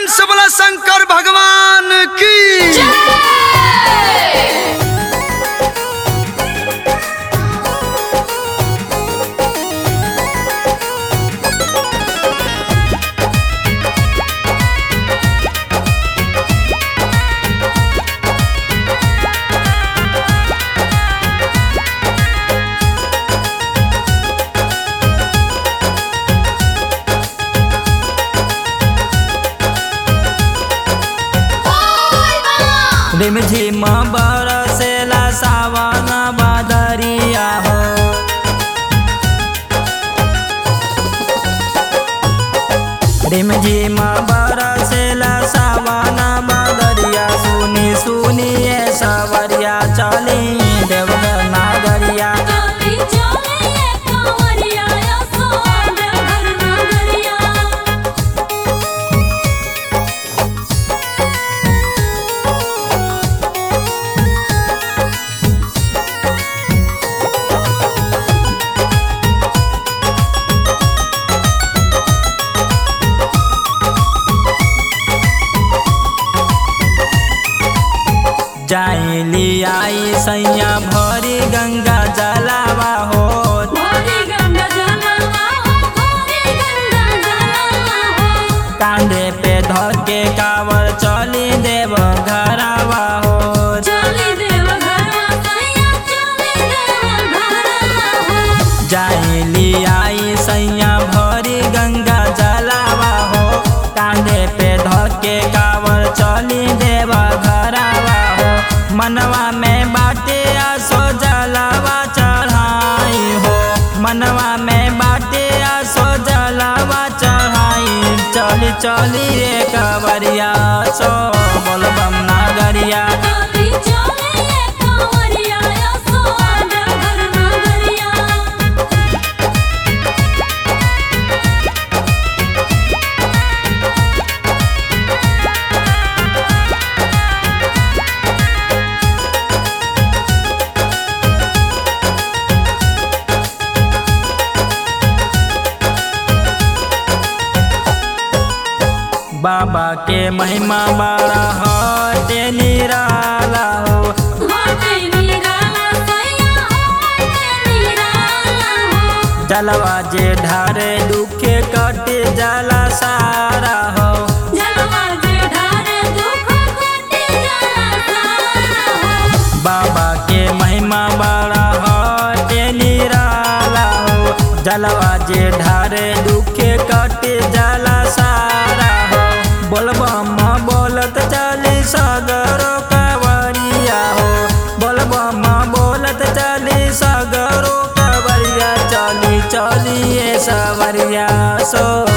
प्रेम से बोला शंकर भगवान की रिमझिम बरसेला सावन बदरिया हो रिमझिम बरसेला सावन बदरिया सुनी सुनिए सवरिया चली देवघर नागरिया चली चली ये कांवरिया सोन घर नगरिया जाइली आई सैया भरी गंगा जलावा हो भोरी गंगा जलवा हो भोरी गंगा जलवा हो कांधे पे धके कावर चली देव घरावा हो चली देव घरवा सैया चली देव घरवा हो जाइली आई सैया भरी गंगा जलावा हो कांधे पे धके कावर चली देव घरावा हो मनवा में बाटे आसो जलावा चढ़ाई हो मनवा में बाटे आसो जलावा चढ़ाई चली चली रे कवरिया सो बोलबम नागरिया चली चली ये कांवरिया सोन घर नगरिया बाबा के महिमा बड़ा हटे निराला हो होते निराला सैया होते निराला हो जलवा जे ढारे दुखे कटे जला सारा हो जलवा जे ढारे दुख कटे जला सारा हो बाबा के महिमा बड़ा हटे निराला हो जलवा जे ढारे दुखे कटे जला सारा हो बोलबम बोलत चली सगरो कवरिया हो बोलबम बोलत चली सगरो कवरिया चली चलिए सवरिया सो